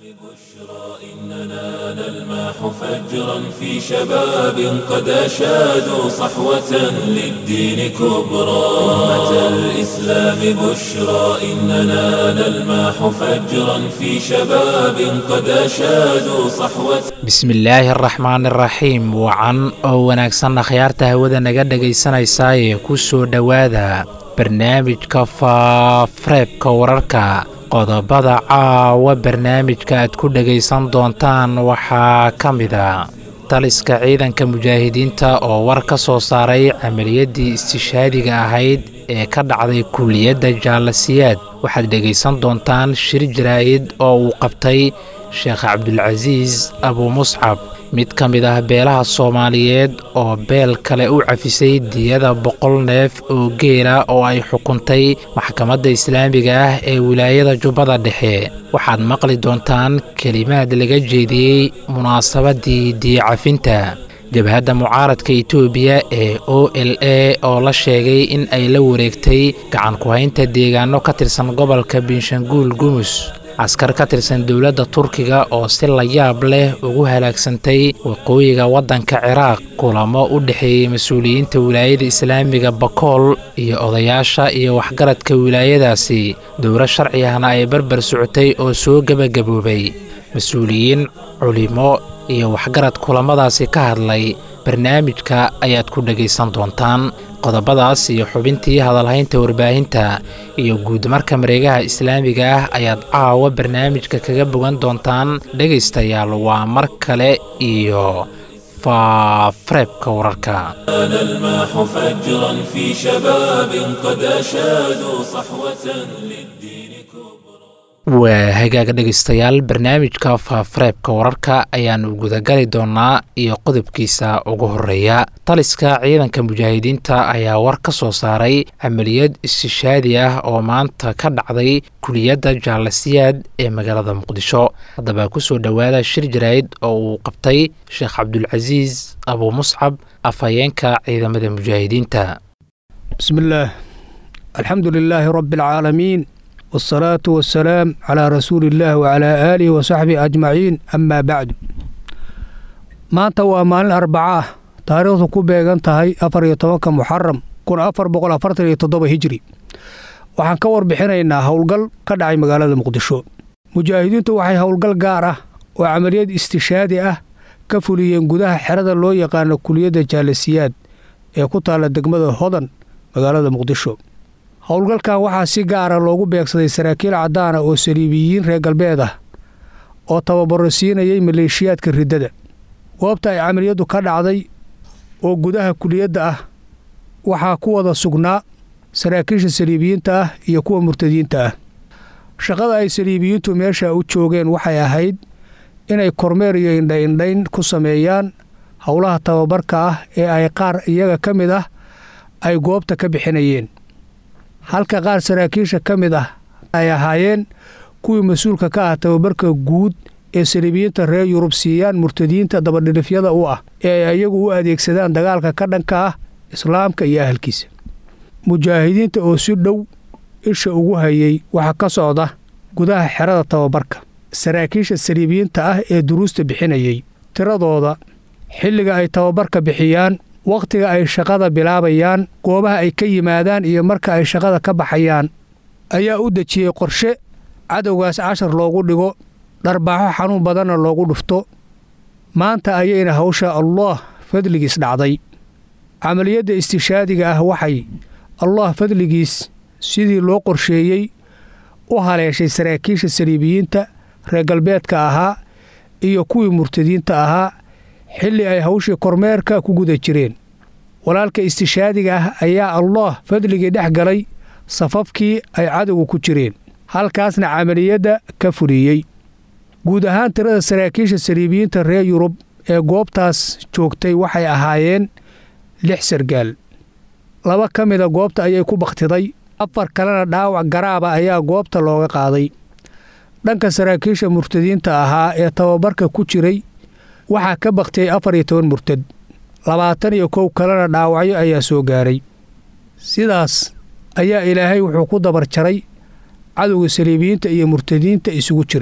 إننا نلمح فجرا في شباب قد أشادوا صحوة للدين كبرى أمة الإسلام بشرى إننا نلمح فجرا في شباب قد أشادوا صحوة bismillaahi araxmaan iraxiim wacan oo wanaagsan akhyaarta hawada naga dhegaysanaysaayee ku soo dhowaada barnaamijka faareebka wararka qodobada caawa barnaamijka aad ku dhegaysan doontaan waxaa ka mida taliska ciidanka mujaahidiinta oo war ka soo saaray camaliyadii istishaadiga ahayd ee ka dhacday kulliyadda jaalasiyaad waxaad dhegaysan doontaan shir jaraa'id oo uu qabtay sheekh cabdulcasiis abuu muscab mid ka mid ah beelaha soomaaliyeed oo beel kale u cafisay diyada boqol neef oo geela oo ay xukuntay maxkamadda islaamiga ah ee wilaayada jubbada dhexe waxaad maqli doontaan kelimaad laga jeediyey munaasabadii diyacafinta jabhadda mucaaradka etoobiya ee o l a oo la sheegay in ay la wareegtay gacan ku-haynta deegaano ka tirsan gobolka binshanguul gumus askar ka tirsan dowladda turkiga oo si layaab leh ugu halaagsantay waqooyiga waddanka ciraaq kulamo u dhexeeyey mas-uuliyiinta wilaayada islaamiga bakool iyo odayaasha iyo waxgaradka wilaayadaasi dowlo sharci ahna ay barbar socotay oo soo gebagaboobay mas-uuliyiin culimo iyo waxgarad kulamadaasi ka hadlay barnaamijka ayaad ku dhegaysan doontaan qodobadaas iyo xubintii hadalhaynta warbaahinta iyo guudmarka mareegaha islaamiga ah ayaad caawa barnaamijka kaga bogan doontaan dhegaystayaal waa mar kale iyo faareebka wararka نلمح فجرا في شباب قد أشادوا صحوة للدين كبرى waa hagaaga dhegaystayaal barnaamijka faafareebka wararka ayaanu gudagali doonaa iyo qodobkiisa ugu horeeya taliska ciidanka mujaahidiinta ayaa war ka soo saaray camaliyad istishaadi ah oo maanta ka dhacday kuliyadda jaalasiyaad ee magaalada muqdisho haddaba kusoo dhowaada shir jaraa'id oo uu qabtay sheekh cabdulcasiis abuu muscab afhayeenka ciidamada mujaahidiinta بسم الله الحمد لله رب العالمين والصلاة والسلام على رسول الله وعلى آله وصحبه أجمعين أما بعد maanta waa maalin arbaca ah taariikhdu ku beegan tahay afar iyo tobanka muxaram kun afar boqol afartan iyo toddoba hijri waxaan ka warbixinaynaa howlgal ka dhacay magaalada muqdisho mujaahidiintu waxay howlgal gaar ah oo camaliyad istishaadi ah ka fuliyeen gudaha xerada loo yaqaano kuliyadda jaalasiyaad ee ku taalla degmada hodan magaalada muqdisho howlgalkan waxaa si gaara loogu beegsaday saraakiil caddaana oo saliibiyiin reer galbeed ah oo tababaro siinayay maleeshiyaadka riddada goobta ay camaliyaddu ka dhacday oo gudaha kuliyadda ah waxaa ku wada sugnaa saraakiisha saliibiyiinta ah iyo kuwa murtadiinta ah shaqada ay saliibiyiintu meesha u joogeen waxay ahayd inay kormeer iyo indhaindhayn ku sameeyaan howlaha tababarka ah ee ay qaar iyaga ka mid ah ay goobta ka bixinayeen halka qaar saraakiisha ka mid ah ay ahaayeen kuwii mas-uulka ka ah tababarka guud ee saliibiyiinta reer yurub siiyaan murtadiinta dabadhilifyada u ah ee ay iyagu u adeegsadaan dagaalka ka dhanka ah islaamka iyo ahalkiisa mujaahidiinta oo si dhow isha ugu hayay waxaa ka socda gudaha xerada tababarka saraakiisha saliibiyiinta ah ee duruusta bixinayay tiradooda xilliga ay tababarka bixiyaan wakhtiga ay shaqada bilaabayaan goobaha ay ka yimaadaan iyo marka ay shaqada ka baxayaan ayaa u dejiyey qorshe cadowgaas cashar loogu dhigo dharbaaxo xanuun badanna loogu dhufto maanta ayayna hawsha allaah fadligiis dhacday camaliyadda istishaadiga ah waxay allaah fadligiis sidii loo qorsheeyey u haleeshay saraakiisha saliibiyiinta reer galbeedka ahaa iyo kuwii murtadiinta ahaa xilli ay hawshii kormeerka ku guda jireen walaalka istishaadiga ah ayaa allaah fadligii dhex galay safafkii ay cadowga ku jireen halkaasna camaliyadda ka fuliyey guud ahaan tirada saraakiisha saliibiyiinta reer yurub ee goobtaas joogtay waxay ahaayeen lix sargaal laba ka mida goobta ayay ku bakhtiday afar kalena dhaawac garaaba ayaa goobta looga qaaday dhanka saraakiisha murtadiinta ahaa ee tababarka ku jiray waxaa ka bakhtiyey afar iyo toban murtad labaatan iyo kow kalena dhaawacyo ayaa soo gaaray sidaas ayaa ilaahay wuxuu ku dabar jaray cadowga saliibiyiinta iyo murtadiinta isugu jiray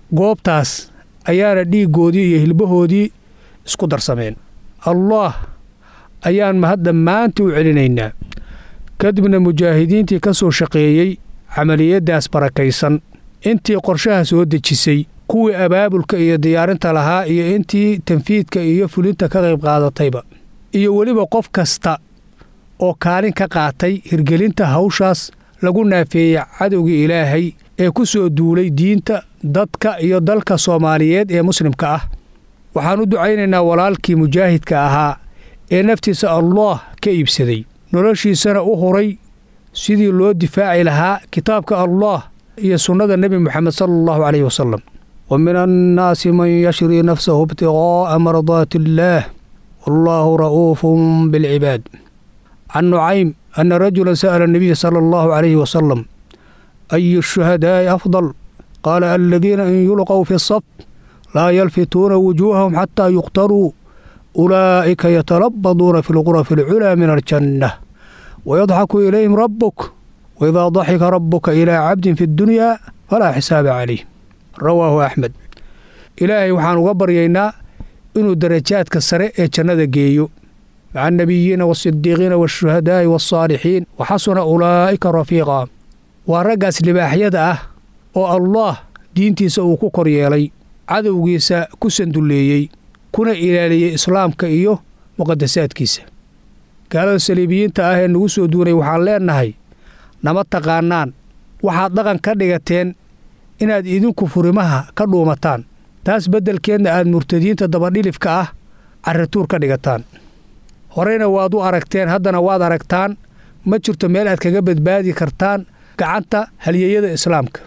goobtaas ayaana dhiiggoodii iyo hilbahoodii isku darsameen allaah ayaan mahadda maanta u celinaynaa kadibna mujaahidiintii ka soo shaqeeyey camaliyaddaas barakaysan intii qorshaha soo dejisay kuwii abaabulka iyo diyaarinta lahaa iyo intii tanfiidka iyo fulinta ka qayb qaadatayba iyo weliba qof kasta oo kaalin ka qaatay hirgelinta hawshaas lagu naafeeyey cadowgii ilaahay ee ku soo duulay diinta dadka iyo dalka soomaaliyeed ee muslimka ah waxaan u ducaynaynaa walaalkii mujaahidka ahaa ee naftiisa allaah ka iibsaday noloshiisana u huray sidii loo difaaci lahaa kitaabka allaah iyo sunnada nebi moxamed sala allahu caleyhi wasalam wa min annaasi man yashrii nafsahu ibtiqaa'a mardaati illaah wallaahu ra'uufun bilcibaad can nucaym ana rajulan sa'ala anabiya sala allahu calayhi wasalam ayu shuhadaa'i afdal qaala aladiina in yulqow fi saf laa yalfituuna wujuuhahum xataa yuqtaruu ulaa'ika yatalabaduuna fi lqurafi alculaa min aljanna wayadxaku ilayhim rabbuk waidaa daxika rabbuka ilaa cabdin fi ddunyaa falaa xisaaba calayh rawaahu axmed ilaahay waxaan uga baryaynaa inuu darajaadka sare ee jannada geeyo maca annabiyiina waasidiiqiina waashuhadaa'i waasaalixiin wa xasuna ulaa'ika rafiiqa waa raggaas libaaxyada ah oo allaah diintiisa uu ku kor yeelay cadowgiisa ku sandulleeyey kuna ilaaliyey islaamka iyo muqadasaadkiisa gaalada saliibiyiinta ah ee nagu soo duunay waxaan leennahay nama taqaannaan waxaad dhaqan ka dhigateen inaad idinku furimaha ka dhuumataan taas beddelkeedna aad murtadiinta dabadhilifka ah carrituur ka dhigataan horeyna waad u aragteen haddana waad aragtaan ma jirto meel aad kaga badbaadi kartaan gacanta halyeeyada islaamka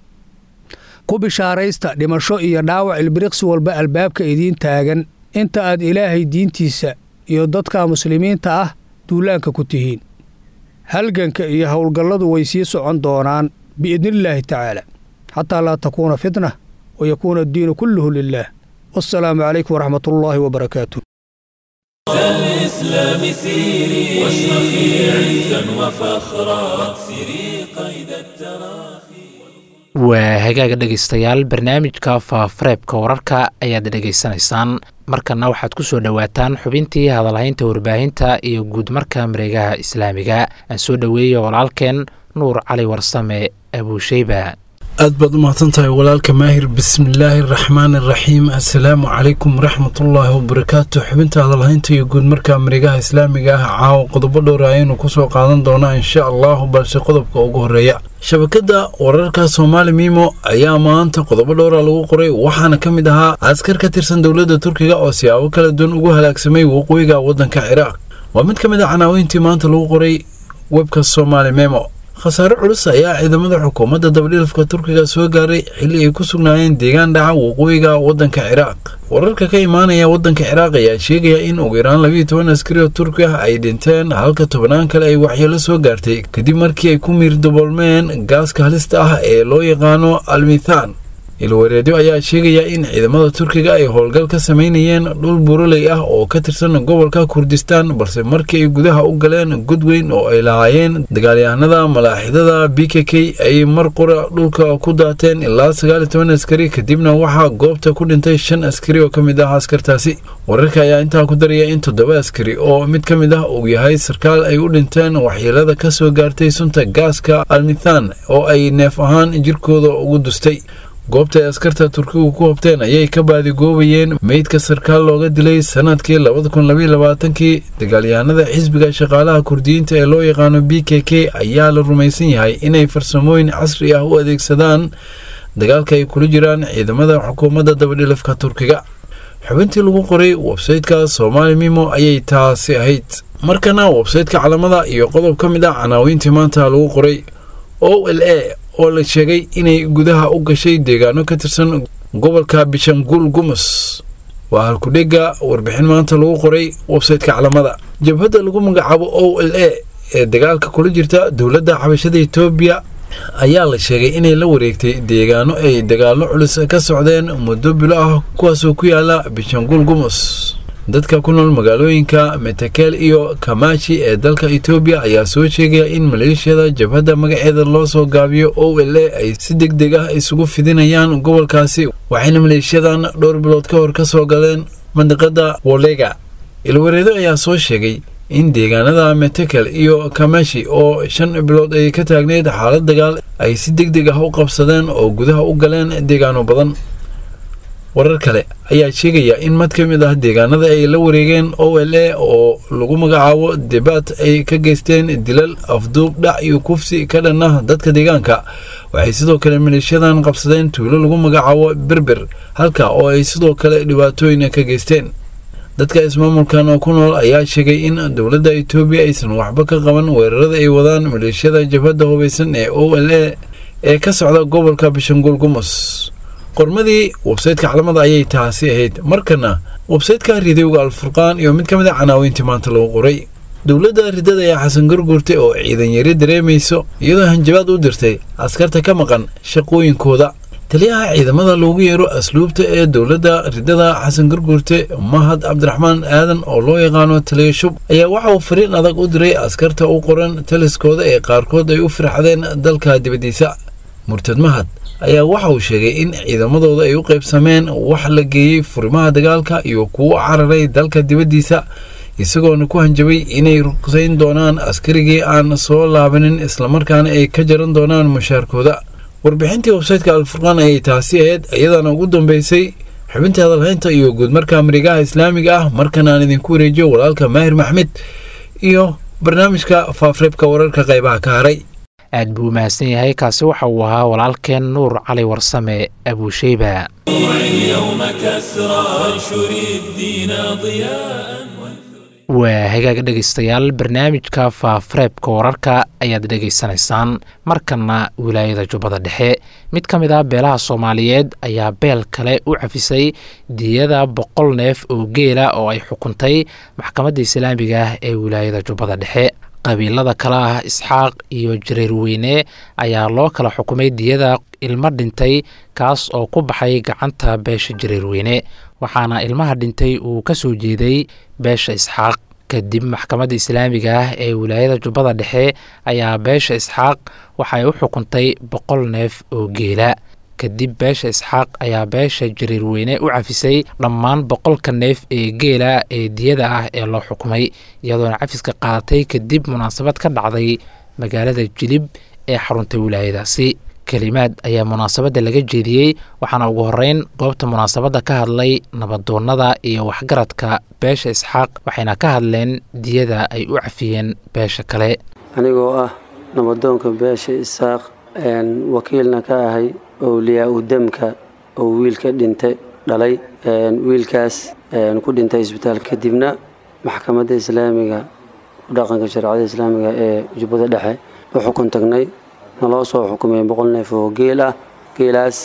ku bishaaraysta dhimasho iyo dhaawac ilbiriqsi walba albaabka idiin taagan inta aad ilaahay diintiisa iyo dadka muslimiinta ah duulaanka ku tihiin halganka iyo howlgalladu way sii socon doonaan biidnillaahi tacaala xataa laa takuuna fitna wa yakuuna addiinu kulluhu lilaah wassalaamu calaykum waraxmat ullaahi wabarakaatu الإسلام سيري واشرخي عزا وفخرا واكسري قيد التراخي waa hagaaga dhegaystayaal barnaamijka faafareebka wararka ayaad dhegaysanaysaan markana waxaad ku soo dhowaataan xubintii hadalhaynta warbaahinta iyo guud marka mareegaha islaamiga aan soo dhoweeya walaalkeen nuur cali warsame abuusheyba aad baad u mahadsan tahay walaalka maahir bismillaahi araxmaan araxiim assalaamu calaykum waraxmatullaahi wabarakaatu xubinta hadalhaynta iyo guud marka mareegaha islaamiga ah caawa qodobo dhowra ayaynu kusoo qaadan doonaa insha allahu balse qodobka ugu horeeya shabakadda wararka soomaali miimo ayaa maanta qodobo dhowra lagu qoray waxaana ka mid ahaa askar ka tirsan dowladda turkiga oo siyaabo kala duwan ugu halaagsamay waqooyiga waddanka ciraaq waa mid ka mid a canaaweyntii maanta lagu qoray webka soomaali memo khasaare culus ayaa ciidamada xukuumadda dabadhilafka turkiga soo gaaray xilli ay ku sugnaayeen deegaan dhaca waqooyiga waddanka ciraaq wararka ka imaanaya waddanka ciraaq ayaa sheegaya in ugu yaraan labiiyo toban askari oo turki ah ay dhinteen halka tobnaan kale ay waxyeelo soo gaartay kadib markii ay ku miirdaboolmeen gaaska halista ah ee loo yaqaano almithaan ilwareedyo ayaa sheegaya in ciidamada turkiga ay howlgal ka samaynayeen dhul buroley ah oo ka tirsan gobolka kurdistaan balse markii ay gudaha u galeen godweyn oo ay lahaayeen dagaalyahanada malaaxidada b k k ay mar qura dhulka ku daateen ilaa sagaal iyo toban askari kadibna waxaa goobta ku dhintay shan askari oo ka mid ah askartaasi wararka ayaa intaa ku daraya in toddoba askari oo mid ka mid ah uu yahay sarkaal ay u dhinteen waxyeelada ka soo gaartay sunta gaaska almithan oo ay neef ahaan jirkooda ugu dustay goobta ay askarta turkigu ku hobteen ayay ka baadigoobayeen meydka sarkaal looga dilay sanadkii labada kun labaiyo labaatankii dagaalyahanada xisbiga shaqaalaha kurdiyiinta ee loo yaqaano b k k ayaa la rumaysan yahay inay farsamooyin casri ah u adeegsadaan dagaalka ay kula jiraan ciidamada xukuumadda dabadhilafka turkiga xubintii lagu qoray websayteka somaali mimo ayay taasi ahayd markana websayteka calamada iyo qodob ka mid ah canaawiintii maanta lagu qoray o l a oo la sheegay inay gudaha u gashay deegaano ka tirsan gobolka bishanguul gumus waa halkudhega warbixin maanta lagu qoray websayteka calamada jabhadda lagu magacaabo o l a ee dagaalka kula jirta dowladda xabashada etoobiya ayaa la sheegay inay la wareegtay deegaano ay dagaallo culus ka socdeen muddo bilo ah kuwaasoo ku yaala bishanguul gumus dadka ku nool magaalooyinka metekel iyo kamashi ee dalka etoobiya ayaa soo sheegaya in maleeshiyada jabhadda magaceeda loo soo gaabiyo o l a ay si deg deg ah isugu fidinayaan gobolkaasi waxayna maleeshiyadan dhowr bilood ka hor ka soo galeen mandiqada wolega ilwareedo ayaa soo sheegay in deegaanada metekel iyo kamashi oo shan bilood ay ka taagneyd xaalad dagaal ay si deg deg ah u qabsadeen oo gudaha u galeen deegaano badan warar kale ayaa sheegaya in mid ka mid ah deegaanada ay la wareegeen o l a oo lagu magacaabo debaad ay ka geysteen dilal afduub dhac iyo kufsi ka dhan ah dadka deegaanka waxay sidoo kale maleeshiyadan qabsadeen tuulo lagu magacaabo berber halka oo ay sidoo kale dhibaatooyin ka geysteen dadka ismaamulkan oo ku nool ayaa sheegay in dowladda etoobiya aysan waxba ka qaban weerarada ay wadaan maleeshiyada jabhadda hubaysan ee o l a ee ka socda gobolka bishangul gumus qormadii websayteka calamada ayay taasi ahayd markana websayteka ridowga alfurqaan iyo mid ka mid a canaaweyntii maanta lagu qoray dowladda ridada ayaa xasan garguurtay oo ciidan yari dareemayso iyadoo hanjabaad u dirtay askarta ka maqan shaqooyinkooda taliyaha ciidamada loogu yeero asluubta ee dowladda ridada xasan garguurte mahad cabdiraxmaan aadan oo loo yaqaano taliya shub ayaa waxa uu fariin adag u diray askarta u qoran taliskooda ee qaarkood ay u firxadeen dalka dibaddiisa murtad mahad ayaa waxa uu sheegay in ciidamadooda ay u qaybsameen wax la geeyey furimaha dagaalka iyo kuwo cararay dalka dibaddiisa isagoona ku hanjabay inay ruqsayn doonaan askarigii aan soo laabanin islamarkaana ay ka jaran doonaan mushaarkooda warbixintii websayteka alfurqaan ayay taasi ahayd iyadaana ugu dambeysay xubintii hadalhaynta iyo guudmarka marigaha islaamiga ah markan aan idinku wareejiyo walaalka maahir maxmed iyo barnaamijka faafreebka wararka qaybaha ka haray aad buu mahadsan yahay kaasi waxa uu ahaa walaalkeen nuur cali warsame abuusheyba اليوم كسرى وانشر الدين ضياء waa hagaag dhegaystayaal barnaamijka faafareebka wararka ayaad dhegaysanaysaan markana wilaayada jubbada dhexe mid ka mid ah beelaha soomaaliyeed ayaa beel kale u cafisay diyada boqol neef oo geela oo ay xukuntay maxkamadda islaamiga ah ee wilaayada jubbada dhexe qabiilada kale ah isxaaq iyo jareerweyne ayaa loo kala xukumay diyada ilmo dhintay kaas oo ku baxay gacanta beesha jareerweyne waxaana ilmaha dhintay uu ka soo jeeday beesha isxaaq kadib maxkamadda islaamiga ah ee wilaayada jubbada dhexe ayaa beesha isxaaq waxay u xukuntay boqol neef oo geela kadib beesha isxaaq ayaa beesha jariirweyne u cafisay dhammaan boqolka neef ee geela ee diyada ah ee loo xukumay iyadoona cafiska qaadatay kadib munaasabad ka dhacday magaalada jilib ee xarunta wilaayadaasi kelimaad ayaa munaasabadda laga jeediyey waxaana ugu horeyn goobta munaasabadda ka hadlay nabadoonnada iyo waxgaradka beesha isxaaq waxayna ka hadleen diyada ay u cafiyeen beesha kale anigoo ah nabadoonka beesha isaaq wakiilna ka ahay owliyaa u demka oo wiilka dhintay dhalay wiilkaas ku dhintay isbitaal kadibna maxkamadda islaamiga ku dhaqanka shareecada islaamiga ee jubbada dhexe u xukun tagnay naloo soo xukumay boqol neef oo geel ah geelaas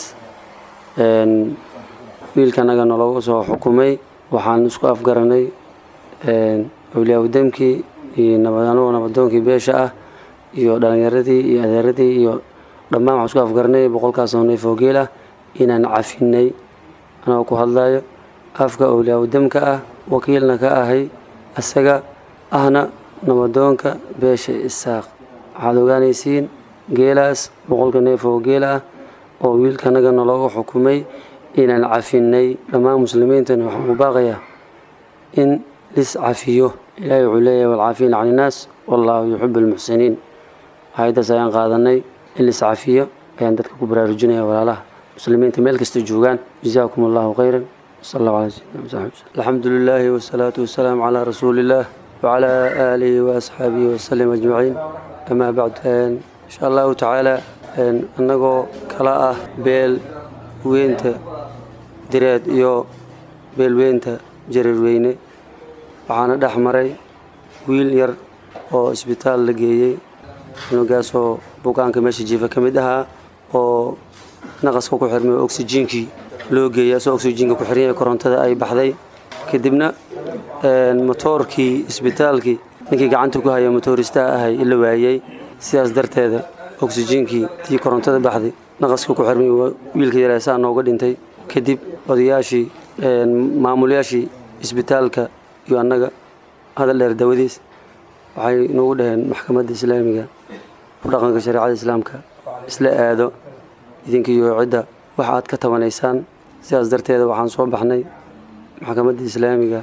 wiilkanaga naloogu soo xukumay waxaan isku afgaranay owliyaa u demkii iyo anagoo nabadoonkii beesha ah iyo dhalinyaradii iyo adeeradii iyo dhammaan waxaan isku afgaranay boqolkaasoo neef oo geel ah inaan cafinay anagoo ku hadlayo afka owliyaa u demka ah wakiilna ka ahay isaga ahna nabadoonka beesha isaaq waxaad ogaanaysiin geelaas boqolka neef oo geel ah oo wiilkanaga nalooga xukumay inaan cafinay dhammaan muslimiintana waxaan u baaqayaa in lis cafiyo ilaahay wuxuu leeyahay walcaafiina can innaas wallaahu yuxibu almuxsiniin hay-addaas ayaan qaadanay in lis cafiyo ayaan dadka ku baraarujinaya walaalaha muslimiinta meel kasta joogaan jazaakum allahu khayran sal allahu ala sayidina msaxib alxamdu lilaahi wasalaatu wasalaamu calaa rasuulillaah wacalaa aalihi waasxaabihi wasalim ajmaciin amaa bacdu insha allahu tacaala annagoo kala ah beel weynta direed iyo beelweynta jareerweyne waxaana dhex maray wiil yar oo isbitaal la geeyey cunugaasoo bukaanka meesha jiifa ka mid ahaa oo naqaska ku xirmay oo oksijiinkii loo geeyay asoo oksijiinka ku xirnyay korontada ay baxday kadibna motoorkii isbitaalkii ninkii gacanta ku haya motooristaha ahay la waayey sidaas darteeda oksijiinkii tii korontada baxday naqaska ku xirmay wiilka yareesaa nooga dhintay kadib odayaashii maamulayaashii isbitaalka iyo annaga hadal dheer dawadiis waxay noogu dhaheen maxkamadda islaamiga ku dhaqanka shareecada islaamka isla aado idinkiiyo cidda waxa aad ka tabanaysaan sidaas darteeda waxaan soo baxnay maxkamadda islaamiga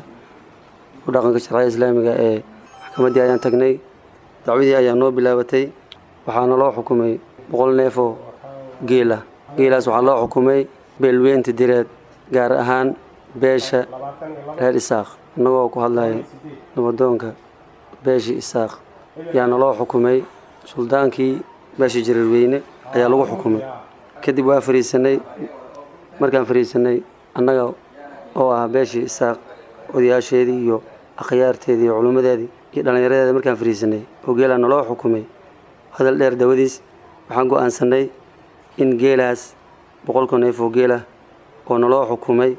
ku dhaqanka shareecada islaamiga ee maxkamaddii ayaan tagnay dacwadii ayaa noo bilaabatay waxaana loo xukumay boqol neefoo geela geelaas waxaa loo xukumay beelweynta direed gaar ahaan beesha reer isaaq innagoo ku hadlaya nabadoonka beeshii isaaq yaana loo xukumay suldaankii beesha jareerweyne ayaa lagu xukumay kadib waa fariisanay markaan fariisanay annaga oo ah beeshii isaaq odayaasheedii iyo akhyaarteedii iyo culummadeedii iyo dhallinyaradeeda markaan fariisanay oo geelaa naloo xukumay hadal dheer dawadiis waxaan go'aansanay in geelaas boqolka neef oo geelah oo naloo xukumay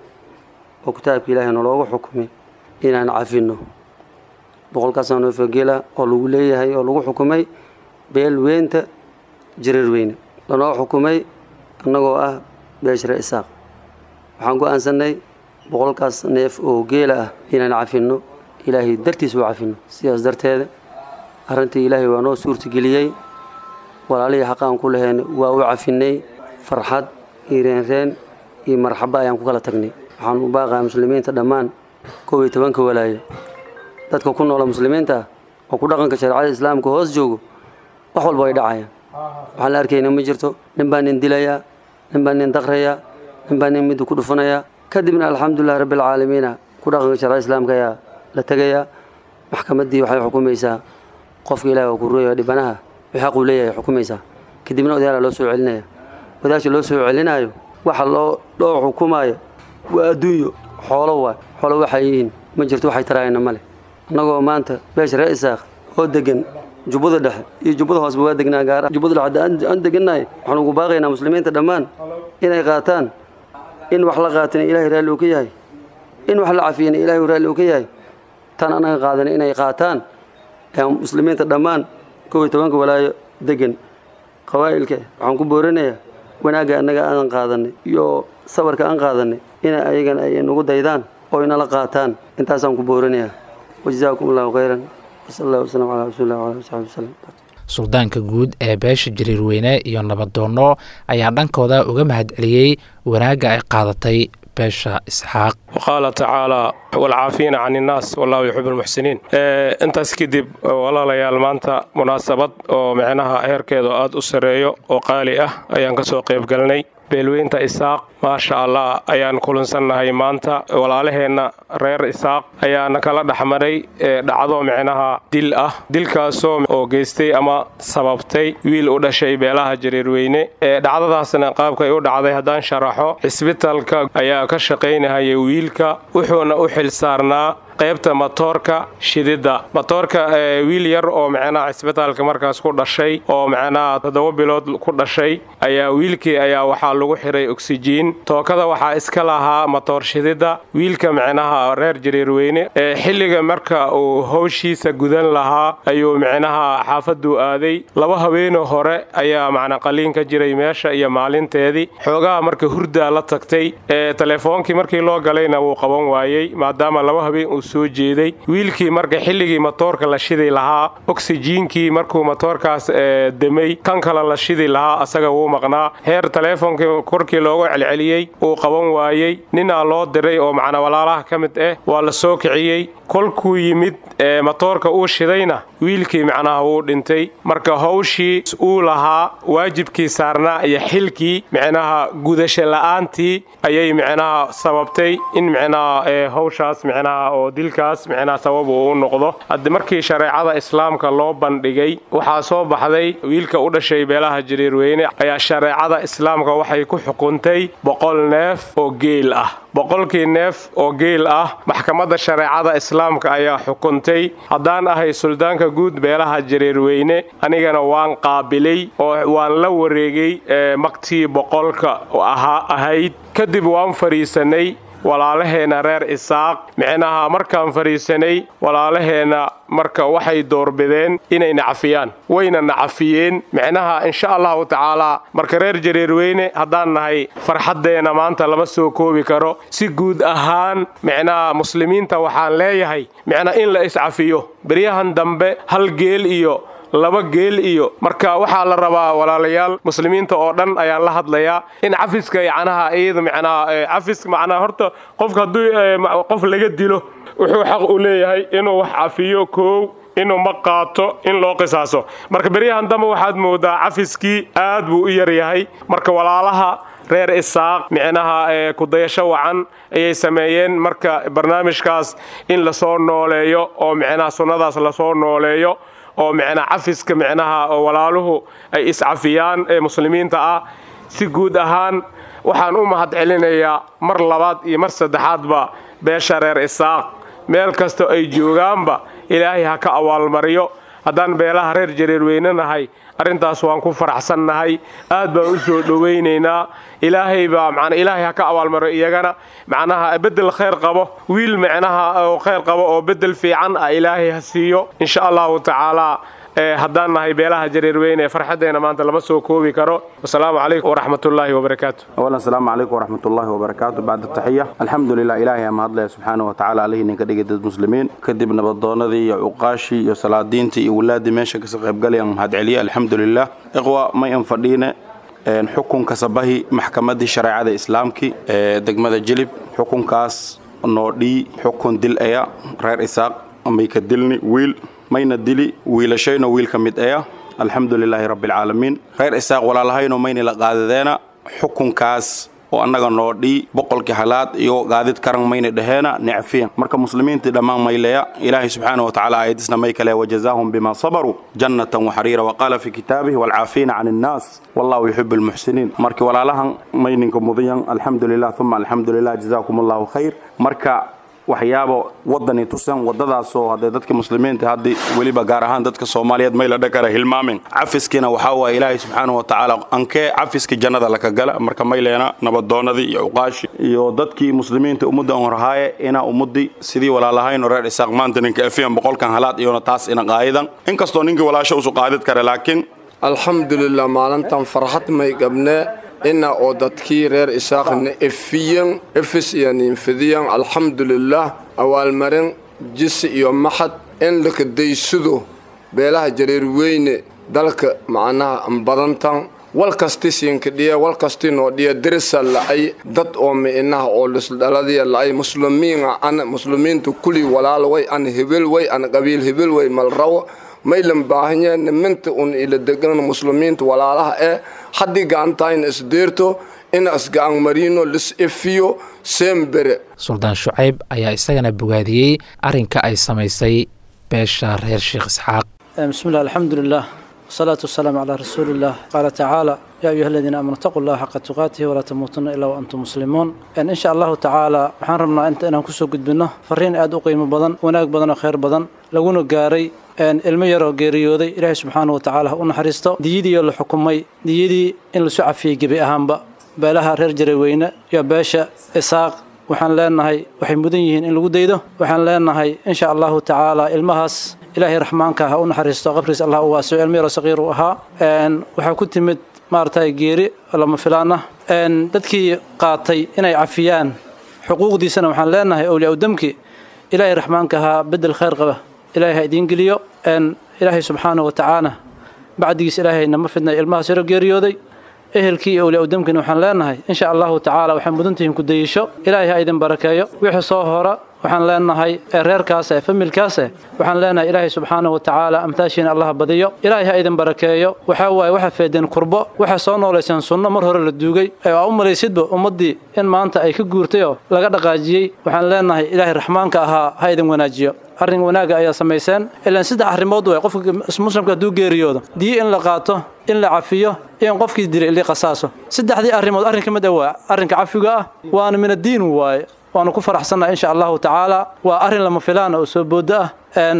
oo kitaabka ilaahay naloogu xukumay inaan cafinno boqolkaasoo neef oo geelah oo lagu leeyahay oo lagu xukumay beel weynta jareer weyne lanoo xukumay annagoo ah beeshre isaaq waxaan go'aansanay boqolkaas neef oo geela ah inaan cafinno ilaahay dartiis u cafinno sidaas darteeda arrintii ilaahay waa noo suurtageliyey walaalihii xaqaan ku lahayn waa u cafinay farxad iyo reenreen iyo marxabo ayaan ku kala tagnay waxaan u baaqayaa muslimiinta dhammaan kow iyo tobanka walaayo dadka ku noola muslimiinta ah oo ku dhaqanka shareecada islaamka hoos joogo wax walba way dhacayaan waxaan la arkayna ma jirto nin baa nin dilayaa nin baa nin daqrayaa nin baa nin midda ku dhufanayaa kadibna alxamdulilahi rabbilcaalamiina ku dhaqanka shareecada islaamka ayaa la tegayaa maxkamaddii waxay xukumaysaa qofka ilahi waa ku ruuya dhibanaha wixii xaquu leeyahay xukumaysaa kadibna odayaala loo soo celinaya odayaasha loo soo celinaayo waxa loo loo xukumaayo waa adduunyo xoolo waay xoolo waxay yihiin ma jirto waxay taraayana male annagoo maanta beesha reer isaaq oo degan jubbada dhexe iyo jubbada hoosba waa degnaa gaara jubbada dhexe hadda aan degannahay waxaan ugu baaqaynaa muslimiinta dhammaan inay qaataan in wax la qaatana ilaahay raalli uu ka yahay in wax la cafiyana ilaahay raalli uu ka yahay tan annaga qaadana inay qaataan ee muslimiinta dhammaan kow iyo tobanka walaayo degan qabaa'ilka waxaan ku boorinayaa wanaagga annaga aan qaadanay iyo sabarka aan qaadanay ina ayagana ay nagu daydaan oo inala qaataan intaasaan ku boorinayaa wajazaakum allahu khayran wasala allahu wasalam calaa rasuulillah wala ali saxbi wasalam suldaanka guud ee beesha jariirweyne iyo nabadoonno ayaa dhankooda uga mahadceliyey wanaagga ay qaadatay beesha isxaaq waqaala tacaala walcaafiina can innaas wallahu yuxib almuxsiniin intaas kadib walaalayaal maanta munaasabad oo micnaha heerkeedu aad u sarreeyo oo qaali ah ayaan ka soo qayb galnay beelweynta isaaq maasha allah ayaan kulansannahay maanta walaalaheenna reer isaaq ayaana kala dhexmaray dhacdo micnaha dil ah dilkaasoo oo geystay ama sababtay wiil u dhashay beelaha jareerweyne dhacdadaasna qaabkay u dhacday haddaan sharaxo cisbitalka ayaa ka shaqaynahayay wiilka wuxuuna u xil saarnaa qaybta matoorka shididda matoorka wiil yar oo micnaha cisbitaalka markaas ku dhashay oo micnaha toddoba bilood ku dhashay ayaa wiilkii ayaa waxaa lagu xiray oksijiin tookada waxaa iska lahaa matoor shididda wiilka micnaha reer jareerweyne ee xilliga marka uu howshiisa gudan lahaa ayuu micnaha xaafaduu aaday laba habeenoo hore ayaa macna qaliin ka jiray meesha iyo maalinteedii xoogaha marka hurdaa la tagtay ee telefoonkii markii loo galayna wuu qaban waayey maadaama laba habeen uu soo jeeday wiilkii marka xilligii matoorka la shidi lahaa oksijiinkii markuu matoorkaas demay kan kale la shidi lahaa asaga wuu maqnaa heer teleefonkii korkii loogu celceliyey uu qaban waayey ninaa loo diray oo macna walaalaha ka mid ah waa la soo kiciyey kolkuu yimid ee matoorka uu shidayna wiilkii macnaha wuu dhintay marka howshii uu lahaa waajibkii saarnaa iyo xilkii micnaha gudasho la'aantii ayay micnaha sababtay in micnaha howshaas micnaha oo dilkaas micnaha sabab uu u noqdo haddi markii shareecada islaamka loo bandhigay waxaa soo baxday wiilka u dhashay beelaha jariirweyne ayaa shareecada islaamka waxay ku xukuntay boqol neef oo geel ah boqolkii neef oo geel ah maxkamadda shareecada islaamka ayaa xukuntay haddaan ahay suldaanka guud beelaha jareerweyne anigana waan qaabilay oo waan la wareegay maktii boqolka ahaa ahayd kadib waan fadhiisanay walaalaheenna reer isaaq micnaha markaan fadhiisanay walaalaheenna marka waxay doorbideen inay nacafiyaan wayna nacafiyeen micnaha insha allahu tacaalaa marka reer jareerweyne haddaan nahay farxaddeenna maanta lama soo koobi karo si guud ahaan micnaha muslimiinta waxaan leeyahay micnaha in la iscafiyo beryahan dambe hal geel iyo laba geel iyo marka waxaa la rabaa walaalayaal muslimiinta oo dhan ayaan la hadlayaa in cafiska yacnaha iyada micnaha cafis macnaha horta qofka hadduu qof laga dilo wuxuu xaq u leeyahay inuu wax cafiyo koow inuu ma qaato in loo qisaaso marka beryahan dambe waxaad moodaa cafiskii aad buu u yaryahay marka walaalaha reer isaaq micnaha kudayasho wacan ayay sameeyeen marka barnaamijkaas in lasoo nooleeyo oo micnaha sunnadaas lasoo nooleeyo oo micnaa cafiska micnaha oo walaaluhu ay iscafiyaan ee muslimiinta ah si guud ahaan waxaan u mahad celinayaa mar labaad iyo mar saddexaadba beesha reer isaaq meel kasta ay joogaanba ilaahay ha ka abaalmariyo haddaan beelaha reer jareerweyne nahay arrintaas waan ku faraxsannahay aad baan u soo dhowaynaynaa ilaahay baa macnaa ilaahay ha ka abaalmariyo iyagana macnaha beddel khayr qabo wiil micnaha oo khayr qabo oo beddel fiican ah ilaahay ha siiyo insha allahu tacaalaa haddaan nahay beelaha jareerweyne farxaddeena maanta lama soo koobi karo wasalaamu calaykum waraxmatullaahi wabarakaatu أولا السلام عليكم ورحمة الله وبركاته بعد التحية الحمد لله إلهي أما هدله سبحانه وتعالى عليه نك دقة المسلمين كدب نبضونا ذي عقاشي يا صلاة دينتي ولادي ماشي كسقيب قال يوم هاد عليا الحمد لله إخوة ما ينفردينا حكم كسبه محكمة الشريعة الإسلامك دقمة جلب حكم كاس نودي حكم دل أيا غير إساق أما يكدلني ويل mayna dili wiilashayno wiil ka mid aya alxamdu lilaahi rabbi alcaalamiin reer isaaq walaalahayno mayna la qaadadeena xukunkaas oo annaga noo dhii boqolkii halaad iyo gaadid karan mayna dhaheena necfiyan marka muslimiintii dhammaan mayleya ilaahay subxaana watacaala aayadisna may kale wajazaahum bima sabaruu jannatan waxariira waqaala fi kitaabihi walcaafiina can innaas wallahu yuxibu almuxsiniin markii walaalahan mayninka mudiyan alxamdu lilah uma alxamdu lilah jazaakum allahu khayr marka waxyaabo wadani tusan wadadaasoo hadee dadka muslimiinta haddii weliba gaar ahaan dadka soomaaliyeed may la dhakara hilmaamin cafiskiina waxaa waaya ilaahay subxaana wa tacaala ankee cafiskii jannada laka gala marka mayleena nabadoonadii iyo uqaashi iyo dadkii muslimiinta ummadda on rahaaye inaa ummadii sidii walaalahayno reer isaaq maanta ninka afiyan boqolkan halaad iyona taas ina qaayidan inkastoo ninkii walaasha usu qaadid kare laakiin alxamdulilah maalintan farxad may qabnee ina oo dadkii reer isaaqna efiyan efis iyo ninfidiyan alxamdulilah awaalmarin jisi iyo maxad in lakadaysado beelaha jareerweyne dalka macnaha badantan wal kasti siinkadhiya wal kasti noo dhiya dirisa la'ay dad oo mi'inaha oo lisdhaladiya la'ay muslimiina an muslimiinta kuli walaal way an hebel way an qabiil hebel way malrawo maylan baahanya niminta un ila degan muslimiinta walaalaha ee haddii gacantaayna isdeerto in isgacan mariino lis efiyo seembere suldaan shucayb ayaa isagana bogaadiyey arrinka ay samaysay beesha reer sheekh isxaaq بسم الله الحمد لله والصلاة والسلام على رسول الله قال تعالى يا أيها الذين آمنوا اتقوا الله حق تقاته ولا تموتن إلا وأنتم مسلمون إن إن شاء الله تعالى waxaan rabnaa inta inaan kusoo gudbino fariin aad u qiimo badan wanaag badan oo khayr badan laguna gaaray ilmo yar oo geeriyooday ilaahay subxaanahu watacaala ha u naxariisto diyadii oo la xukumay diyadii in lasu cafiyey gebi ahaanba beelaha reer jareeweyne iyo beesha isaaq waxaan leenahay waxay mudan yihiin in lagu daydo waxaan leenahay insha allahu tacaala ilmahaas ilaahay raxmaanka ha u naxariisto qabriis allah u waasico ilmo yaro saqiir uu ahaa waxaa ku timid maaragtay geeri lama filaan ah dadkii qaatay inay cafiyaan xuquuqdiisana waxaan leenahay awliyaa udamki ilaahay raxmaanka ahaa bedel khayr qaba ilaahay ha idiin geliyo ilaahay subxaanahu watacaala bacdigiis ilaahay nama fidnay ilmahaas yaro geeriyooday ehelkii iyo awliyaa udamkina waxaan leenahay insha allahu tacaala waxay mudan tihiin ku dayisho ilaahay ha idin barakeeyo wixii soo hora waxaan leenahay reerkaase familkaase waxaan leenahay ilaahay subxaanahu watacaala amtaashiina allah badiyo ilaahay ha idin barakeeyo waxaa waaye waxaa feedeen kurbo waxaa soo noolayseen sunno mar hore la duugay ee aa u malaysidba ummaddii in maanta ay ka guurtayoo laga dhaqaajiyey waxaan leenahay ilaahay raxmaanka ahaa ha idin wanaajiyo arrin wanaaga ayaa samayseen ilaan saddex arrimood way qofka muslimka hadduu geeriyoodo diyo in la qaato in la cafiyo iyo in qofkii dilay ili qasaaso saddexdii arrimood arrin ka mid ah waa arrinka cafiga ah waana min addiin waaye waanu ku faraxsannaha insha allahu tacaala waa arrin lama filaan oo soo boodo ah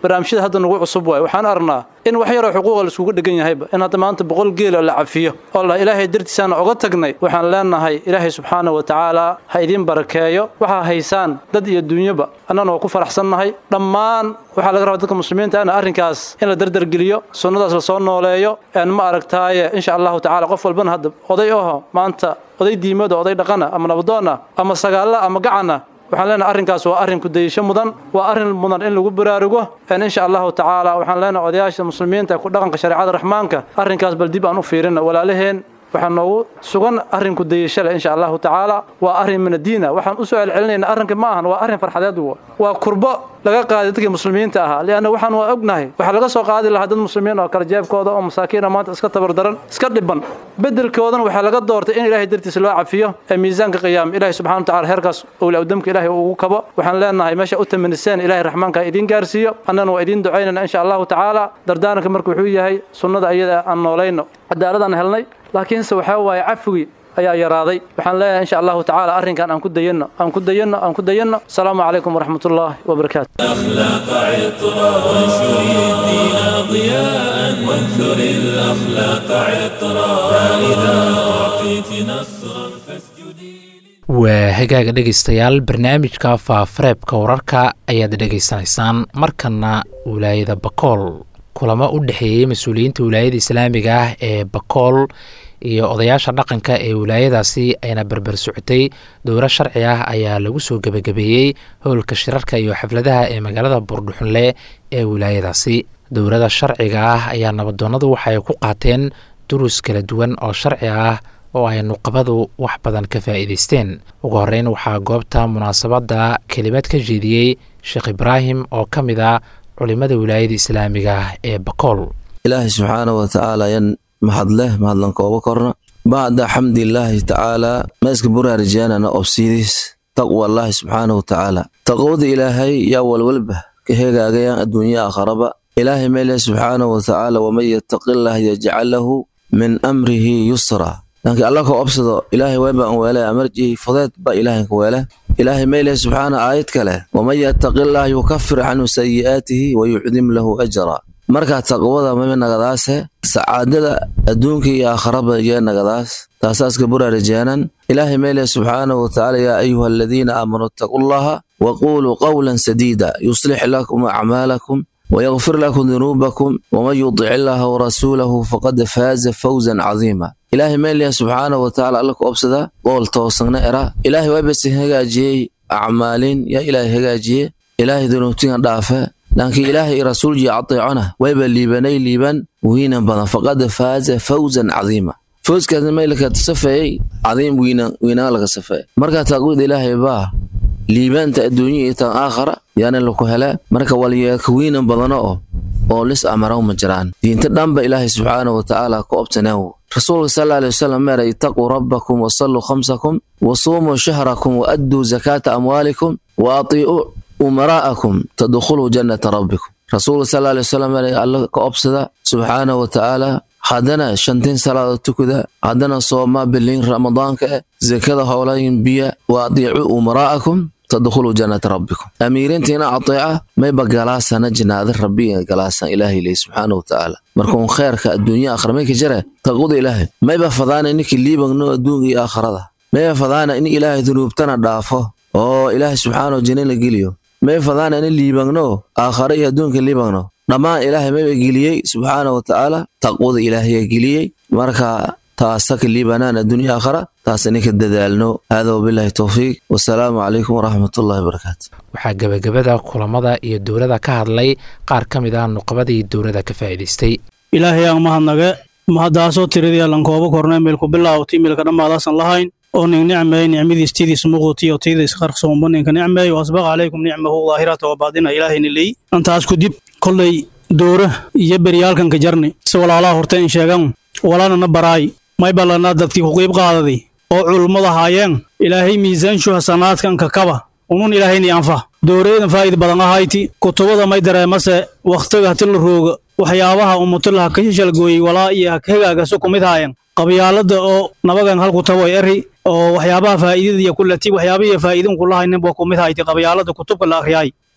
barnaamijyada hadda nagu cusub waay waxaan aragnaa in wax yaroo xuquuqa laiskugu dhegan yahayba in hadda maanta boqol geela la cafiyo oo la ilaahay dartiisaana oga tagnay waxaan leenahay ilaahay subxaana wa tacaala ha idiin barakeeyo waxaa haysaan dad iyo dunyaba annana waa ku faraxsannahay dhammaan waxaa laga rabaa dadka muslimiinta ana arrinkaas in la dardargeliyo sunnadaas lasoo nooleeyo een ma aragtaaye insha allahu tacala qof walbana hadda oday aho maanta oday diimada oday dhaqana ama nabadoona ama sagaalla ama gacana waxaan leenahay arrinkaas waa arrin kudayasho mudan waa arrin mudan in lagu baraarugo insha allahu tacaala waxaan leenahay odayaasha muslimiinta ku dhaqanka shareecada raxmaanka arrinkaas bal dib aan u fiirina walaalaheen waxaa noogu sugan arrin kudayasho leh insha allahu tacaala waa arrin min adiina waxaan usoo celcelinayna arrinka ma ahan waa arrin farxadeed waa kurbo laga qaaday dadkii muslimiinta ahaa lianna waxaan waa ognahay waxaa laga soo qaadi lahaa dad muslimiin oo kala jeebkooda oo masaakiina maanta iska tabardaran iska dhiban bedelkoodana waxaa laga doortay in ilaahay dartiisa loo cafiyo ee miisaanka qiyaam ilaahay subxana wa tacala heerkaas owlawdamka ilaahay ugu kabo waxaan leenahay meesha u tamaniseen ilaahay raxmaanka ha idiin gaarsiiyo annana waa idiin ducaynana insha allahu tacaala dardaaranka marka wuxuu yahay sunnada ayada aan noolayno cadaaladaan helnay laakiinse waxaa waaye cafwigii ayaa yaraaday waxaan leeyahay insha allahu tacaala arrinkan aan ku dayanno aan ku dayanno aan ku dayanno asalaamu calaykum waraxmat ullaahi wabarakaatu أخلاق عطرا وانشر الدين ضياء وانثر الأخلاق عطرا فإذا أعطيت نصرا فاسجدي waa hagaaga dhegaystayaal barnaamijka faafareebka wararka ayaad dhegaysanaysaan markana wilaayada bakool kulamo u dhexeeyey mas-uuliyiinta wilaayada islaamiga ah ee bakool iyo odayaasha dhaqanka ee wilaayadaasi ayna berber socotay dowro sharci ah ayaa lagu soo gebagabeeyey howlka shirarka iyo xafladaha ee magaalada buurdhuxunle ee wilaayadaasi dowrada sharciga ah ayaa nabadoonnadu waxay ku qaateen durus kala duwan oo sharci ah oo ay nuqabadu wax badan ka faa'iidaysteen ugu horreyn waxaa goobta munaasabadda kelimad ka jeediyey sheekh ibraahim oo ka mid ah culimada wilaayada islaamiga ah ee bakool ilaahay subxaana wa tacaala yan mahadleh mahadlan kooba korna bacda xamdilaahi tacaala meeska buraarijaanana obsiidis taqwa allaahi subxaana wa tacaala taqwada ilaahay yaa walwalba ka hegaagayaan adduunya akharaba ilaahay meeleh subxaana wa tacaala waman yattaqillaah yajcal lahu min amrihi yusra laakiin alla ka obsado ilaahay weebaan weele amarjihi fudeed ba ilaahay ka weele ilaahay meeleh subxaana aayad kale waman yattaqillaah yukafir canhu sayi'aatihi wa yucdim lahu ajra markaa taqwada mame nagadaase sacaadada adduunka iyo aakharaba yee nagadaas taasaaska buraarajaanan ilaahay meeleh subxaanahu watacaala yaa ayuha aladiina aamanuu ittaqullaha wa quuluu qawlan sadiida yuslix lakum acmaalakum ويغفر لكم ذنوبكم ومن يطع الله ورسوله فقد فاز فوزا عظيما إلهي ميل سبحانه وتعالى لك أبسدا قول توصلنا إرا إلهي ويبس هجاجي أعمالين يا إلهي هجاجي إلهي ذنوبتين ضعفة لكن إلهي رسول جي عطيعنا ويبا ليبني ليبن وينا بنا فقد فاز فوزا عظيما فوز كان ميلك تصفي عظيم وينا وينا لك صفي مركا تقول إلهي باه liibaanta adduunya iyo tan aakhara yaana laku helaa marka walyeekawiinan badano oo oo lis amaraw ma jiraan diinta dhanba ilaahay subxaanahu watacaala ku obtanaawo rasuulka sala alay wasalam meera itaquu rabbakum wasalluu khamsakum wasuumuu shahrakum waadduu zakaata amwaalikum wa atiicuu umaraa'akum tadkhuluu jannata rabbikum rasuulka sala alay wasalam meera alla ka obsada subxaanahu watacaala haddana shantiin salaada tukuda haddana soomaa biliin ramadaanka eh zakada howlayin biya wa adiicuu umaraa'akum tadkhuluu jannata rabbikum amiirintiina ateeca mayba galaasana jinaada rabbiga galaasan ilaahay ley subxaana watacaala markuun kheerka adduunya aakhira may ka jare taqwada ilaahay mayba fadaana ninki liibagno adduunka iyo aakharada mayba fadaana in ilaahay dunuubtana dhaafo oo ilaahay subxaana jina la geliyo may fadaana in liibagno aakhara iyo adduunka liibagno dhammaan ilaahay mayba geliyey subxaana watacaala taqwada ilaahay geliyey marka taasaka liibanaan adduunya aakhara taas ninka dadaalno hada wabilaahi towfiiq wasalaamu calaykum waraxmatullahi wabarakaatu waxaa gebagabada kulamada iyo dowlada ka hadlay qaar ka mid ah nuqabadii dowlada ka faa'iidaystay ilaahay aan mahadnage mahaddaasoo tiradii allan kooba kornay meelku bilaawti meelka dhammaadaasan lahayn oo nin nicmeey nicmadiis tidiis muuquutiyo tiidiis qarsoomba ninka nicmeey wasbaq calaykum nicmahu daahirata wa baadina ilaahayna leey antaas kudib kollay doora iyo beryaalkanka jarni si walaalaha horta in sheegan walaalana baraay may ballanaa dadkii ku qiib qaadaday oo culummada haayeen ilaahay miisaanshu hasanaadkanka kaba unun ilaahayni anfa dooreedan faa'id badan ahayti kutubada may dareemase wakhtiga hati la rooga waxyaabaha umutilaha ka shishalgooyey walaa iyo hagaagaso ku mid haayan qabyaalada oo nabagan halku taboy eri oo waxyaabaha faa'iidada iyo kulati waxyaabihiyo faa'iidin kulahaynin boo ku mid hayti qabyaalada kutubka la akhriyay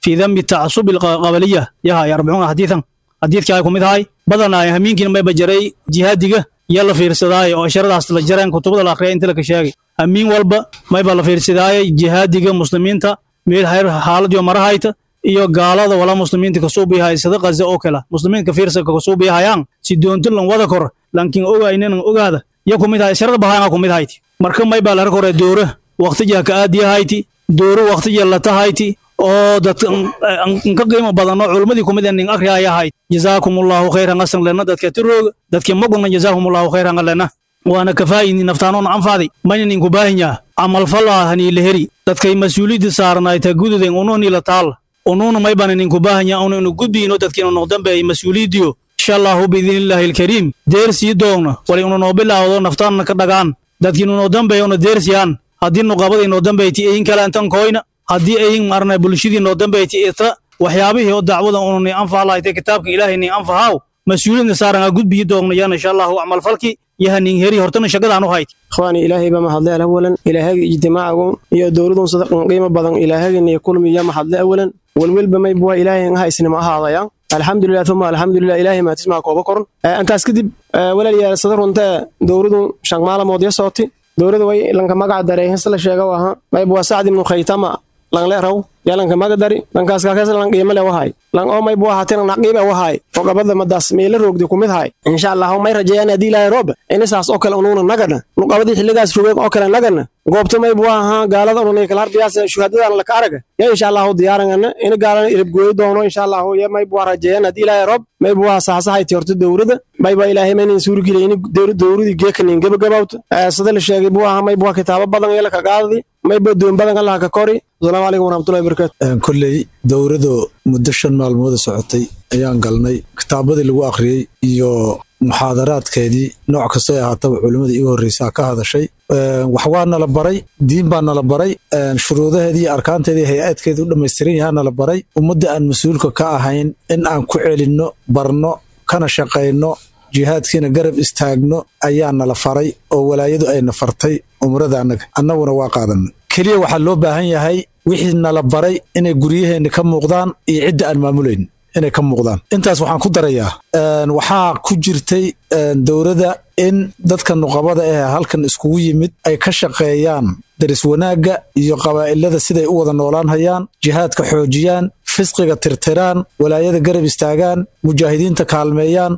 fii dambi tacasubi alqabaliya yahay arbacuuna xadiidan xadiidkii ay ku mid ahay badanaa hamiinkiina mayba jaray jihaadiga iyo la fiirsadaaye oo asharadaas la jareen kutubada la akhriya inta laka sheegay hamiin walba mayba la fiirsadaaye jihaadiga muslimiinta meel hayr xaaladiyo marahayta iyo gaalada wala muslimiinta kasoo biyahay sida qaza oo kale muslimiinta fiirsa kasoo biyahayaan si doonto lan wada kor lankin ogaynan ogaada ya kumid ahay sharada bahayanga kumid hayti marka mayba lara kore doora waqtijiha ka aadiyahayti dooro waqtijiha latahayti oo dad nka qiimo badan oo culummadii kumid nin akriyaya ahayd jazaakumullahu khayran asan lena dadka tirooga dadka maguna jazaakumullahu khayran lena waana kafaayini naftaanoona anfaaday mayna ninku baahinyaa camalfalaahanii la heri dadkay mas-uuliyadda saarnaayta gududen unuhni la taal unuuna maybana ninku baahanya unaynu gudbiino dadkiinu noqdanbeey mas-uuliyaddiyo insha allahu biidnillaahi alkariim deersii doogna wali unu noo bilaawdo naftaanna ka dhagaan dadkiinu noo dambeeyona deersiyaan haddii nuqabadii noo dambeyti eyin kalaantan koyna haddii eyin marna bulshadii noo dambeyti ita waxyaabihii oo dacwada unu ni anfahlayte kitaabka ilaahay ni anfahaw mas-uuliyadna saaranga gudbiyi doogna yana insha allahu acmalfalki yahanin heri hortana shaqadaan u hayt ikhwaani ilaahay baa mahadle awalan ilaahagi ijtimaacagu iyo dowladun sadaqan qiimo badan ilaahagani kulmiya mahadle awalan welwelba maybuwa ilaahay nga haysnima ahaadaya alxamdulilah uma alxamdulilah ilaahay maatismaa kooba koran intaas kadib walaalyaal sada runtee dowladun shan maalamood ya sooti dowlada way lanka magaca daray hisla sheega waha maybuwa sacd ibnu khaytama lang le raw yalanka maga dari lankaas kaakes lang qiimale wahay lang oo maybuwa hatin naqiibe wahay oo gabada madaas meela roogdi kumid hay insha allah may rajeeyaan haddii ilaahay roob inisaas oo kale unuuna nagana nuqabadii xilligaas rogeeg oo kale nagana goobta maybuwa ahaa gaalada ununay kala harbiyaas shuhadadan laka araga ya insha allahu diyaarangana ina gaalana iribgooyi doono insha allahu ya maybuwa rajeeyaan haddii ilaahay roob maybuwa saasahayti horta dowrada mayba ilaahay maynan suurgilay in dowradii geekanin gebagabawta sida la sheegay buu ahaa maybuwa kitaabo badan iyo laka qaadadi mayba doon badan allaha ka kori asalaamu calaykum waraxmatullahi wabarakatu kolley dowradu muddo shan maalmooda socotay ayaan galnay kitaabadii lagu akhriyey iyo muxaadaraadkeedii nooc kastoo ahaataba culimmadii igu horreysaa ka hadashay wax waa nala baray diin baa nala baray shuruudaheedii iyo arkaanteedii hay-aadkeedii u dhammaystiran yahaa nala baray ummadda aan mas-uulka ka ahayn in aan ku celinno barno kana shaqayno jihaadkiina garab istaagno ayaa nala faray oo walaayadu ayna fartay umrada annaga annaguna waa qaadanay keliya waxaa loo baahan yahay wixii nala baray inay guryaheenna ka muuqdaan iyo cidda aan maamulayn inay ka muuqdaan intaas waxaan ku darayaa waxaa ku jirtay dowladda in dadka nuqabada eh halkan iskugu yimid ay ka shaqeeyaan daris wanaagga iyo qabaa'ilada siday u wada noolaan hayaan jihaadka xoojiyaan fisqiga tirtiraan walaayada garab istaagaan mujaahidiinta kaalmeeyaan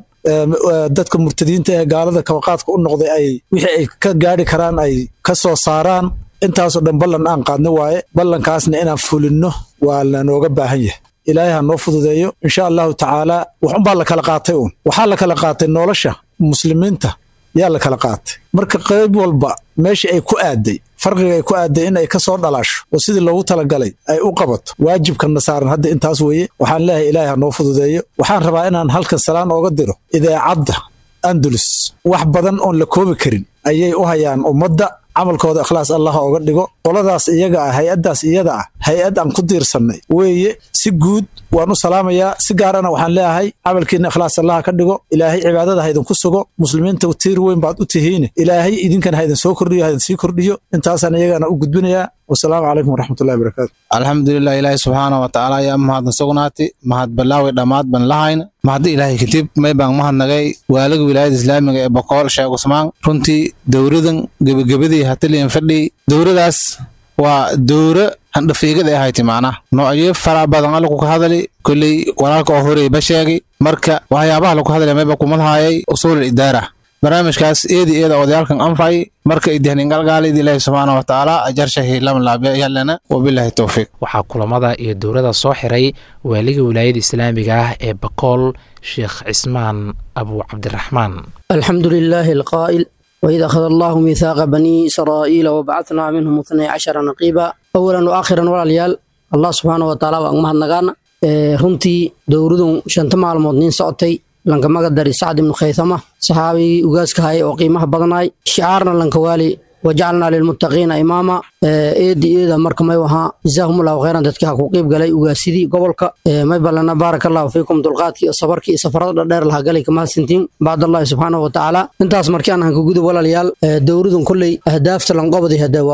dadka murtadiinta ee gaalada kabaqaadka u noqday ay wixii ay ka gaadhi karaan ay ka soo saaraan intaasoo dhan ballan aan qaadno waaye ballankaasna inaan fulinno waa lanooga baahan yahay ilaahay ha noo fududeeyo insha allahu tacaalaa waxunbaa la kala qaatay uun waxaa la kala qaatay nolosha muslimiinta yaa la kala qaatay marka qayb walba meeshii ay ku aaday farqiga ay ku aaday in ay ka soo dhalaasho oo sidii loogu talagalay ay u qabato waajibkanna saaran hadda intaas weeye waxaan leeyahay ilaahay ha noo fududeeyo waxaan rabaa inaan halkan salaan ooga diro idaacadda andalus wax badan oon la koobi karin ayay u hayaan ummadda camalkooda ikhlaas allah ooga dhigo qoladaas iyaga ah hay-addaas iyada ah hay-ad aan ku diirsannay weeye si guud waan u salaamayaa si gaarana waxaan leeyahay camalkiina ikhlaas allaha ka dhigo ilaahay cibaadada ha idinku sugo muslimiinta tiir weyn baad u tihiine ilaahay idinkana ha idin soo kordhiyo ha idin sii kordhiyo intaasaan iyagana u gudbinayaa wasalaamu calaykum waraxmatullahi barakaatu alxamdulilah ilaahi subxaana wa tacaala ayaa mahadna sugnaati mahad balaawi dhammaad ban lahayna mahadda ilaahay kadib may baan mahadnagay waalaga wilaayada islaamiga ee boqool sheekh cusmaan runtii dowradan gebagabadii hataliyan fadhi dowradaas waa dowro handhafiigada ahayti macnaha noocyo fara badan alla ku ka hadali kolley walaalka oo horeyba sheegay marka waxyaabaha lagu hadlaya mayba kumadhaayay usuul idaara barnaamijkaas eedi eeda odayaalkan anfay marka idihnin galgaalid ilaahi subxaana wa tacaala ajarshahi lam laabyalana wabilaahi towfiiq waxaa kulamada iyo dowladda soo xiray waaliga wilaayada islaamiga ah ee bakool sheekh cismaan abu cabdiraxmaan alxamdu lilaahi alqaa'il وإذا أخذ الله ميثاق بني إسرائيل وبعثنا منهم اثني عشر نقيبا أولا وآخرا ولا ليال الله سبحانه وتعالى وأنمها النغانا runtii dowladun shanta maalmood nin socotay lanka magadari sacd ibnu khaythama saxaabigii ugaaska hayay oo qiimaha badnaay shicaarna lanka waali wajacalnaa lilmuttaqiina imaama eedi eeda marka may wahaa jazaahumullahu khayran dadkii ha ku qiib galay ugaasidii gobolka may balana baaraka allahu fiikum dulqaadkii iyo sabarkii iyo safarada dhadheer laha galay kamahadsantiin bacdallahi subxaanahu wa tacaala intaas markii aan hanka gudub walaalayaal dowladun kolley ahdaafta lanqobadi hade waa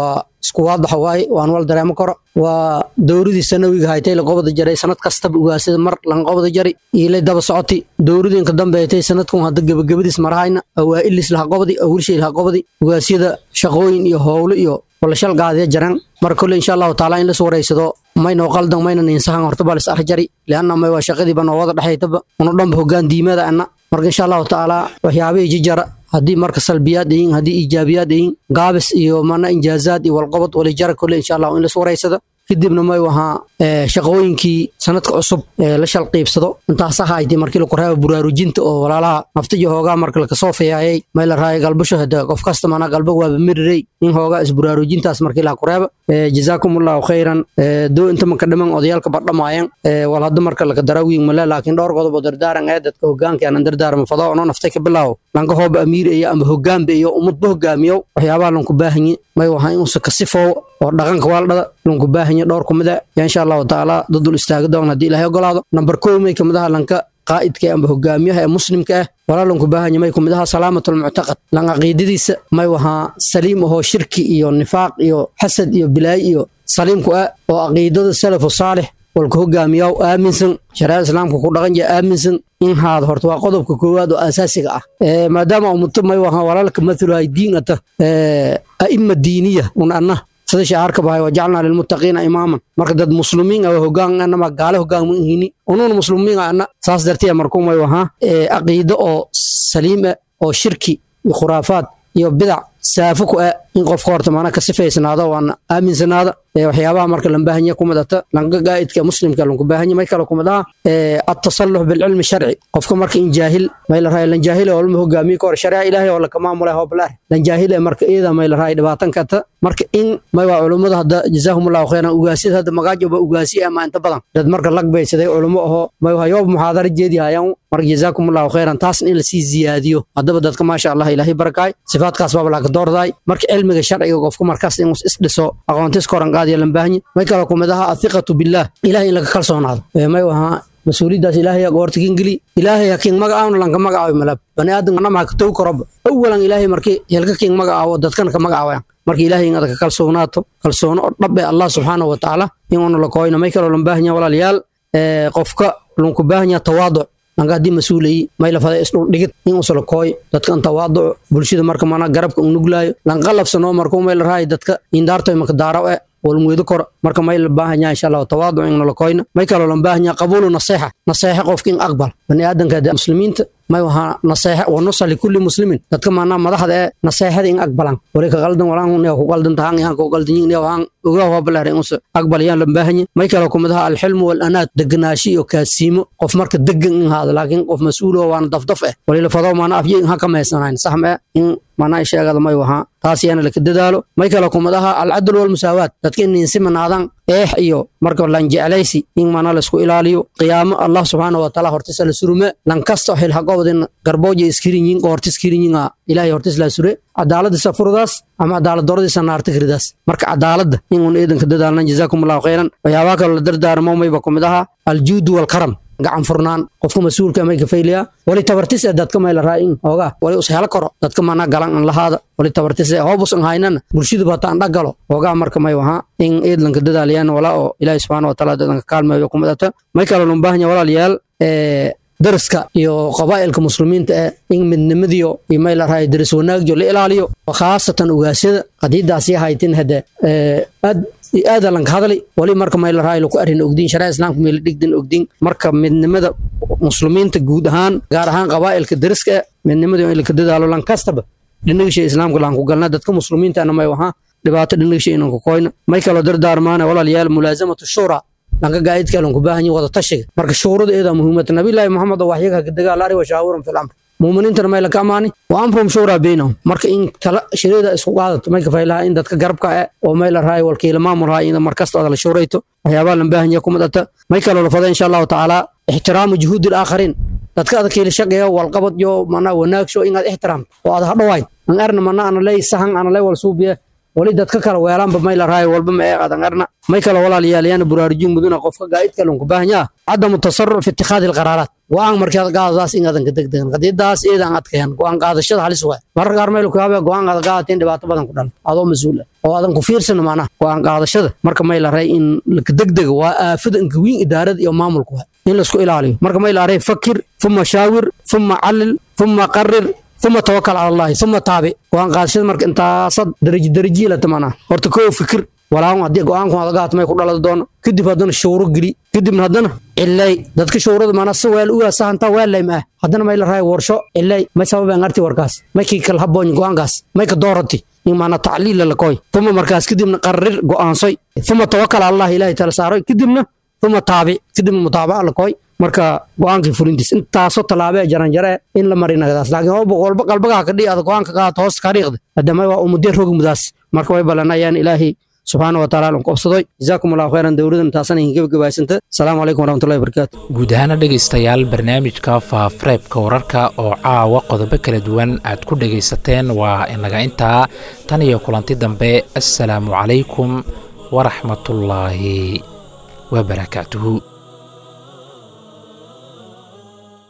isku waadaxa waaye waan wal dareemo karo waa dowradii sanawiga haytay laqobada jaray sanad kastaba ugaasida mar lanqobada jari iilay daba socoti dowradiinka dambeetay sanadkan hadda gebagabadiis marahayna awaa'ilis laha qobadi awilshay laha qobadi ugaasyada shaqooyin iyo howlo iyo walashal gaadiya jaran mar kole insha allahu taala in las wareysado maynoo qaldan mayna ninsahan horta baa lis arjari lianna may waa shaqadiiba noo wada dhexaytaba una dhanba hogaan diimada ana marka insha allahu taala waxyaabihii jijara haddii marka salbiyaad yihiin haddii iijaabiyaad yihiin gaabis iyo mana injaazaad iyo walqobad walijara kole insha allahu in las wareysado kadibna may wahaa shaqooyinkii sanadka cusub ee la shalqiibsado intaasa haytay markii laku raaba buraarujinta oo walaalaha naftiyo hoogaa marka lakasoo fiyaayay may la raaya galbasho hada qof kasta mana galba waaba mirirey in hoogaa isburaarujintaas markii laha ku reeba jazaakum allahu khayran doo inta maka dhiman odayaalka badhamaayan wal hadda marka laka darawiin male laakiin dhowr qodob oo dardaaran ee dadka hogaanka aanan dardaarma fado ono naftay ka bilaawo lanka hooba amiir iyo ama hogaanba iyo ummadba hogaamiyo waxyaabaha lanku baahanyi may wahaa inuusa kasifoowo oo dhaqanka waaldhada lanku baahanya dhowr kumida yaa insha allahu tacaala dadul istaaga doon haddii ilaahay ogolaado namber kow may kamidaha lanka qaa'idka amba hogaamiyaha ee muslimka ah walaa lanku baahanya may kumidaha salaamatulmuctaqad lan caqiidadiisa may wahaa saliim ahoo shirki iyo nifaaq iyo xasad iyo bilaayi iyo saliimku ah oo caqiidada salafu saalix walka hogaamiyaw aaminsan shariicada islaamka ku dhaqan jaya aaminsan in haada horta waa qodobka koowaad oo asaasiga ah maadaama ummato may wahaa walaalka mathaluhay diin ata a'ima diiniya un anna sida shacaarka bahay wajacalnaa lilmuttaqiina imaaman marka dad muslimiin ah hogaan anama gaale hogaan ma ihini unuun muslimiin ah anna saas dartee markuu may wahaa caqiido oo saliim ah oo shirki iyo khuraafaad iyo bidac saafo ku ah in qofka horta maana ka sifaysnaado waana aaminsanaada waxyaabaha marka lan baahanya kumidata lanka gaa'idka muslimka lanku baahanya may kale kumid aha atasallux bilcilmi sharci qofka marka in jaahil may la rahay lan jaahile oo lama hogaamiye ka hor shariica ilaahay oo laka maamulay hoblaar lan jaahile marka iyada may la rahay dhibaatan kata marka in may waa culummada hadda jazaahumullahu khayran ugaasyada hadda magaajoba ugaasi ama inta badan dad marka lagbeysaday culummo ahoo may waa yoob muxaadara jeedi hayaan marka jazaakumullahu khayran taasna in lasii ziyaadiyo haddaba dadka maasha allah ilaahay barakaay sifaadkaas baaba laka doordaay marka cilmiga sharciga qofka markaas inuu isdhiso aqoontis koran qaadiya lan baahanya may kale kumid aha athiqatu billaah ilahay in laga kalsoonaado may wahaa mas-uuliyaddaas ilaahay goorta kingeli ilaahay hakiin magacaawna lanka magacaawi malab bani aadam anama haka tow karoba awalan ilaahay markii helka kiin magacaawo dadkana ka magacaawayan marka ilaahay in adaka kalsoonaato kalsoono oo dhab ee allah subxaanahu wa tacaala inuuna la kooyna may kaloo lan baahanya walaalayaal qofka lanku baahanya tawaaduc lanka haddii mas-uulayi may lafada isdhul dhigid in usala kooy dadka an tawaaduco bulshada marka mana garabka un nuglaayo lanqalabsano markuu may la rahay dadka indaartoy maka daaraw e walmweedo koro marka may la baahanya insha allahu tawaaduc in nala koyna may kaloo lan baahanya qabuulu naseexa naseexa qofka in aqbal bani aadanka muslimiinta may wahaa naseexa wa nusa likulli muslimin dadka maanaa madaxda ee naseexada in aqbalan wali ka qaldan walaan nia ku qaldan tahaan ihan ku qaldan yin waan ogaa hoobaleer in usa aqbal yaan lan baahanya may kaloo kumadaha alxilmu walanaad deganaashi iyo kaasiimo qof marka degan in haada laakiin qof mas-uul oo waana dafdaf eh wali la fado maana afye in ha ka maysanayn sax ma in manaa sheegada may wahaa taas yaana laka dadaalo may kaloo kumad aha alcadl walmusaawaat dadka in insimanaadan eex iyo marka lan jeclaysi in mana laisku ilaaliyo qiyaamo allah subxaana wa taala hortisa la surume lan kasto xilhaqobdin garbooja iskirinyin qoorti iskirinyin ilahay hortis la sure cadaaladisa furdaas ama cadaalad dooradiisa naarta kiridaas marka cadaaladda in un eedanka dadaalnan jazaakum allahu khayran waxyaabaha kaloo la dardaarmo mayba kumid aha aljuudu walkaram gacan furnaan qofka mas-uulka may kafayliya wali tabartis ee dadka may la raa'in oogaa wali us helo karo dadka mana galan an lahaada wali tabartis ee hoobus an haynana bulshadu bataan dhagalo oogaa marka may wahaa in eedlanka dadaalayaan walaa oo ilaahi subxaana wa taala dadanka kaalmeeyo kumidata may kaloo lun baahanya walaalayaal daraska iyo qabaa'ilka muslimiinta eh in midnimadiyo iyo may la rahay daris wanaagjo la ilaaliyo khaasatan ugaasyada qadiidaasi haytin hade aad aada lanka hadli wali marka may la rahay laku arrin ogdiin sharaa islaamka may la dhigdin ogdiin marka midnimada muslimiinta guud ahaan gaar ahaan qabaa'ilka dariska eh midnimada in laka dadaalo lan kastaba dhinagisha islaamka laan ku galna dadka muslimiintana may wahaa dhibaato dhinagisha inan ku koyna may kaloo dardaarmaana walaalayaal mulaasamatu shura lanka gaa'idka lanku baahan wada tashiga marka shuurada eeda muhiimata nabiyullaahi maxamed oo waxyaga dagaal ari wa shaawiran fil amr muuminiintana may laka amaani wa amrum shuuraa baynahum marka in tala shirida isku qaadato may kafaylaha in dadka garabka eh oo may la rahay walkiila maamul rahay in markasta ada la shuurayto waxyaabaha lan baahan yaha kumadata may kaloo la fada insha allahu tacaala ixtiraamu juhuudi alaakhariin dadka ada kiila shaqeeya walqabad yo manaa wanaagsho inaad ixtiraamto oo ada hadhowayn an arna mana ana ley sahan ana ley wal suubiye wali dadka kale weelaanba may la raayo walba ma eeqadan arna may kale walaalayaal yaana buraarujin muduna qofka gaa'idka lanku baahan yaha cadamu tasaruc fi ittikhaadi alqaraaraat go-aan markaad qaadadaas inaadan ka degdegan qadiidaas eedaan adkayan go-aan qaadashada halis waay mararka qaar meel kuyaabee go-aan aad qaadateen dhibaato badan ku dhan adoo mas-uul ah oo aadan ku fiirsan macnaha go-aan qaadashada marka may la ray in laka degdega waa aafada inka wiin idaarada iyo maamulka waay in laisku ilaaliyo marka may la ray fakir fuma shaawir fuma calil fuma qarir uma tawakal cala allahi uma taabi go-aan qaadashada marka intaasad daraji darajiilata macnaha horta koo fikir walaawan haddii go-aanku aad gaat may ku dhalada doono kadib haddana shawro geli kadibna haddana cilay dadka shawrada maanaa si weel ugaa sahantaa weellay ma ah haddana may la raay warsho cilay may sababeen arti warkaas may kii kala habooñ go-aankaas may ka doorati in maanaa tacliila la koy uma markaas kadibna qarir go-aansoy uma tawakal cala allahi ilaahi tala saaroy kadibna uma taabi kadibna mutaabaca la koy marka go-aankii fulintiis intaasoo tallaabee jaranjaree in la marinagadaas laakiin oo boqolba qalbagaha kadhi aad go-aanka qaadato hoos kariiqda haddama waa umudee rogi mudaas marka way ballanayaan ilaahi subxaana wa taala aan qabsadoy jazaakum allahu khayran dowladan taasana idin gebagabaysanta asalaamu calaykum waraxmatullahi wabarakaatu guud ahaana dhegaystayaal barnaamijka faafareebka wararka oo caawa qodobo kala duwan aad ku dhegaysateen waa inaga intaa tan iyo kulanti dambe assalaamu calaykum waraxmatullaahi wabarakaatuhu